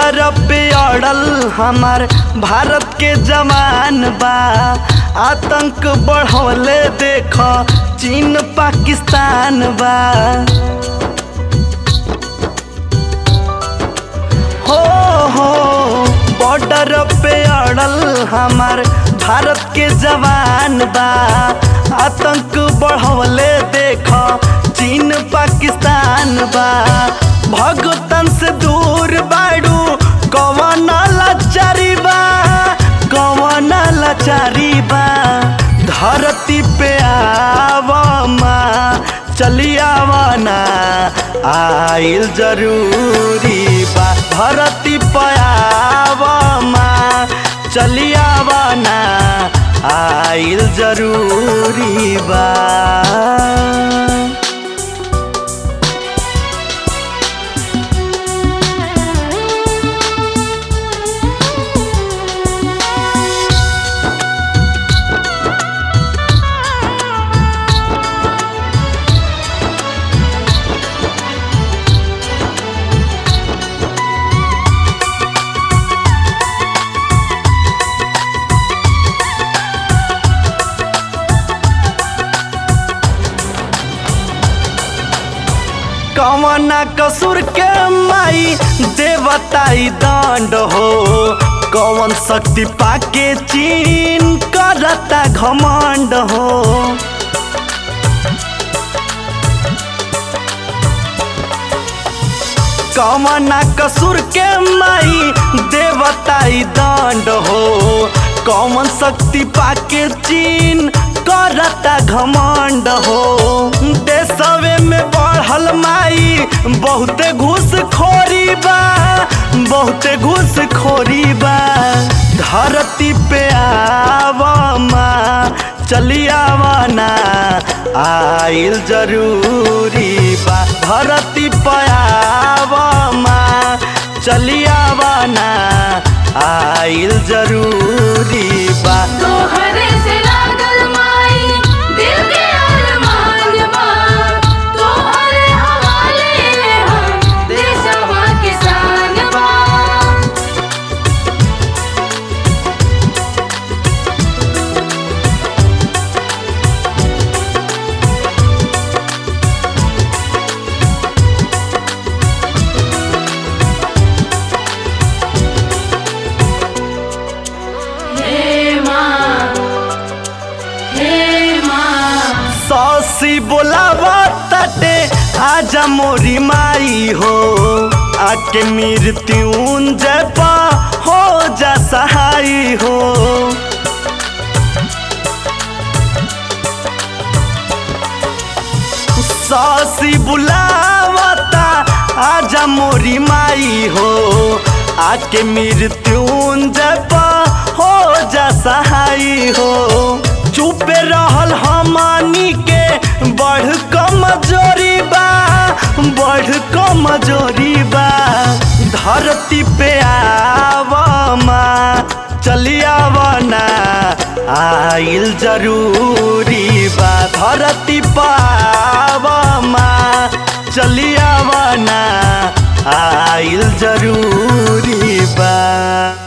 border पे अड़ल हमार भारत के जवान बा आतंक बढ़ौले देख चीन पाकिस्तान बा हो हो बॉर्डर पे अड़ल हमार भारत के जवान बा आतंक बढ़ौले देख चीन पाकिस्तान बा भगतन से दूर बाड़ू कवन लाचारी बा कवन लाचारी बा धरती पे आवमा चली आवना आइल जरूरी बा धरती पे आवमा चली आवना आइल जरूरी बा कवना कसूर के माई देवताई दंड हो कवन शक्ति पाके चीन करता घमंड हो कवना कसूर के माई देवताई दंड हो कौन शक्ति पाके चीन करता घमंड हो देशवे में बढ़ल माई बहुते घूस खोरी बा बहुते घूस खोरी बा धरती पे आवमा चली आवना आइल जरूरी बा धरती पे आवमा चली आवना आइल जरूरी बा तोहरे से लागल माई दिल के अरमान बा तोहरे हवाले हम देशवा किसान बा हे माँ हे माँ सौसी बोलावा तटे आजा मोरी माई हो आके मृत्युंजय पा हो जा सहाई हो सौसी बुलावता आजा मोरी माई हो आके मृत्युंजय पा हो जा सहाई हो चुपे रहल हमानी के बढ़ कमजोरी बा बढ़ कमजोरी बा धरती पे आवमा चली आवना आइल जरूरी बा धरती पावमा चली आवना आइल जरूरी बा